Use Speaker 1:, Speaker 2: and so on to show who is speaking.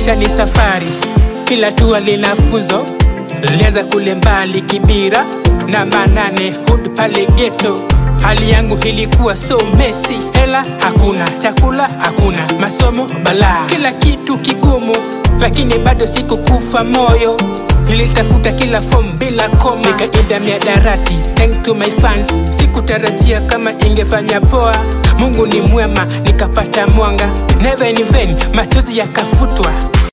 Speaker 1: Maisha ni safari, kila tua lina funzo. Nilianza kule mbali Kibira na Manane Hood pale ghetto. Hali yangu ilikuwa so messy, hela hakuna, chakula hakuna, masomo balaa, kila kitu kigumu, lakini bado sikukufa moyo. Nilitafuta kila form bila koma, nikaida miadarati thanks to my fans. Sikutarajia kama ingefanya poa, Mungu ni mwema, nikapata mwanga, never in vain, machozi yakafutwa.